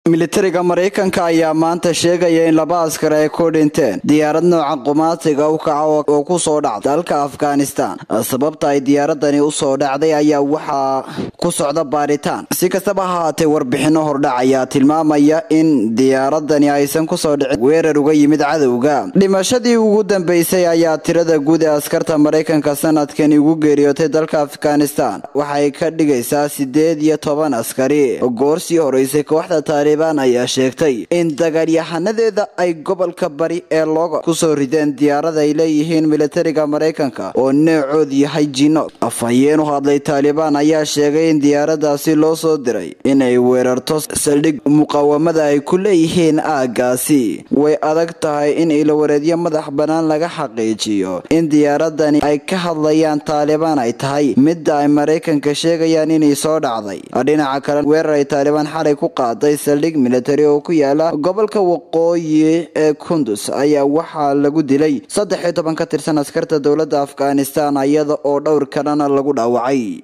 militariga maraykanka ayaa maanta sheegaya in laba askar ay ku dhinteen diyaarad nooca qumaatiga u kaca oo ku soo dhacda dalka afghanistan sababta ay diyaaradani u soo dhacday ayaa waxaa ku socda baaritaan si kastaba ha haatee warbixino hordhac ayaa tilmaamaya in diyaaradani aysan kusoo dhicin weerar uga yimid cadowga dhimashadii ugu dambeysay ayaa tirada guud ee askarta maraykanka sanadkani ugu geeriyootay dalka afghanistan waxay ka dhigaysaa sideed iyo toban askari goor sii horeysay kooxda taalibaan ayaa sheegtay in dagaalyahanadeeda ay gobolka bari ee looga kusoo rideen diyaarada ay leeyihiin militariga maraykanka oo neecoodu yahay jino afhayeen u hadlay taalibaan ayaa sheegay in diyaaradaasi loo soo diray inay weerarto saldhig muqaawamada ay ku leeyihiin aagaasi way adag tahay in ilawareedyo madax bannaan laga xaqiijiyo in diyaaradani ay ka hadlayaan taalibaan ay tahay midda ay maraykanka sheegayaan inay soo dhacday dhinaca kale weerar ay taalibaan xalay ku qaaday saldhig militari oo ku yaala gobolka waqooyi ee kundus ayaa waxaa lagu dilay saddex iyo toban ka tirsan askarta dowladda afghanistan iyada oo dhowr kalena lagu dhaawacay